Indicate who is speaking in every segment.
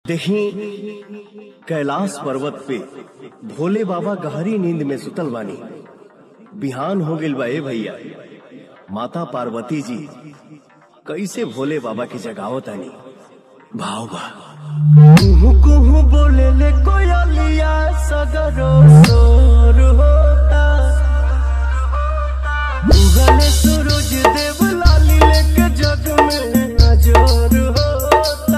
Speaker 1: देखी कैलाश पर्वत पे भोले बाबा गहरी नींद में सुतल बानी बिहान हो गइल बा ए भैया माता पार्वती जी कैसे भोले बाबा की जगावत आनी भाव बा कुहू कुहू बोले ले कोयलिया सगरो सोर होता उगले सूरज देव लाली लेके जग में अजोर होता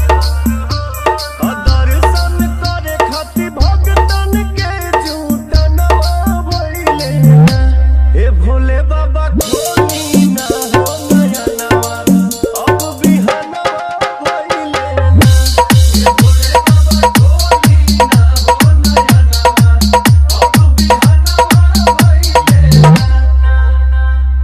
Speaker 1: दर्शन करे खातिर भगतन के झूठ नवा भइले ना। ए भोले बाबा खोली ना हो नया नवा, अब बिहनवा भइले ना। ए भोले बाबा खोली ना हो नया नवा, अब बिहनवा भइले ना।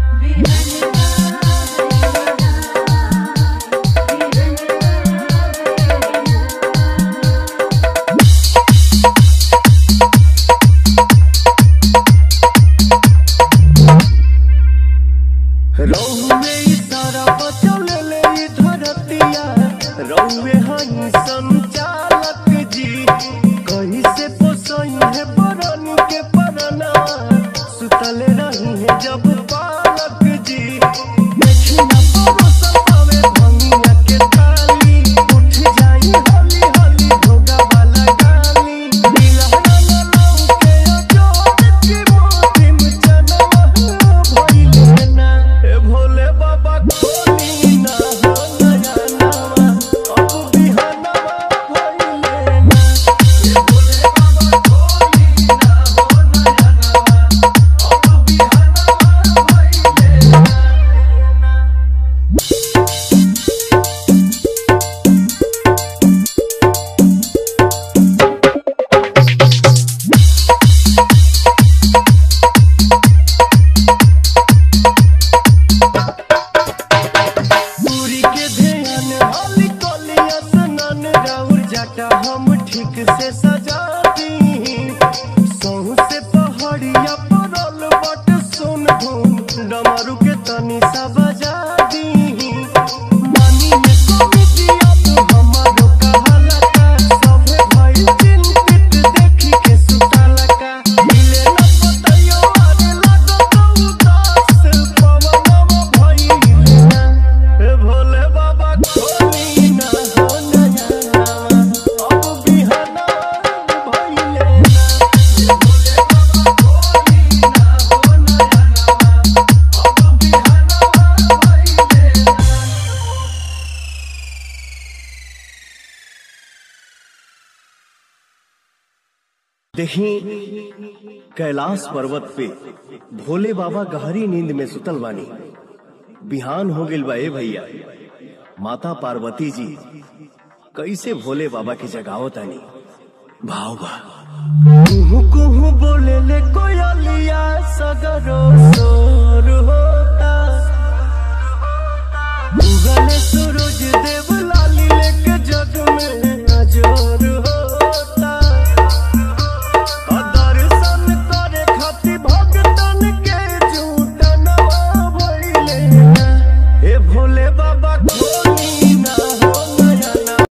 Speaker 1: रौवे ई सारा बचल ले ई धरतिया रौवे हई संचालक जी कहीं से पोसई है बरन के परना सुतल रही है जब पालक जी देखी ना परोसल पावे भंगिया के थाली उठ जाई हली हली भोगा वाला गाली दिलहना न लौके अजोर की मोती में चनवा भइले ना ए भोले बाबा खोली ना हो नया नवा अब बिहनवा भइले ना ए भोले बाबा खोली ना हो नया नवा अब बिहनवा भइले ना सूरी के ध्यान हाली कोलिया सनन राउर जाटा हम ठीक से सजा दी सहू से पहाड़िया परल बट सुन धूम डमरू के तनी सा बजा दी मानी में कमिटिया तो हमारो कहाला का सभे भइल चिंतित देखी के सुताला का मिले न पतयो आरे लागो तो उदास पवनवा भइले ना ए भोले बाबा खोली ना हो नया नवा अब बिहना भइले ना ए भोले बाबा खोली ना हो नया नवा अब बिहना भइले ना देखी कैलाश पर्वत पे भोले बाबा गहरी नींद में सुतल बानी बिहान हो गइल बा ए भैया माता पार्वती जी कैसे भोले बाबा की जगावत आनी भाव बा कुहू कुहू बोले ले कोयलिया सगा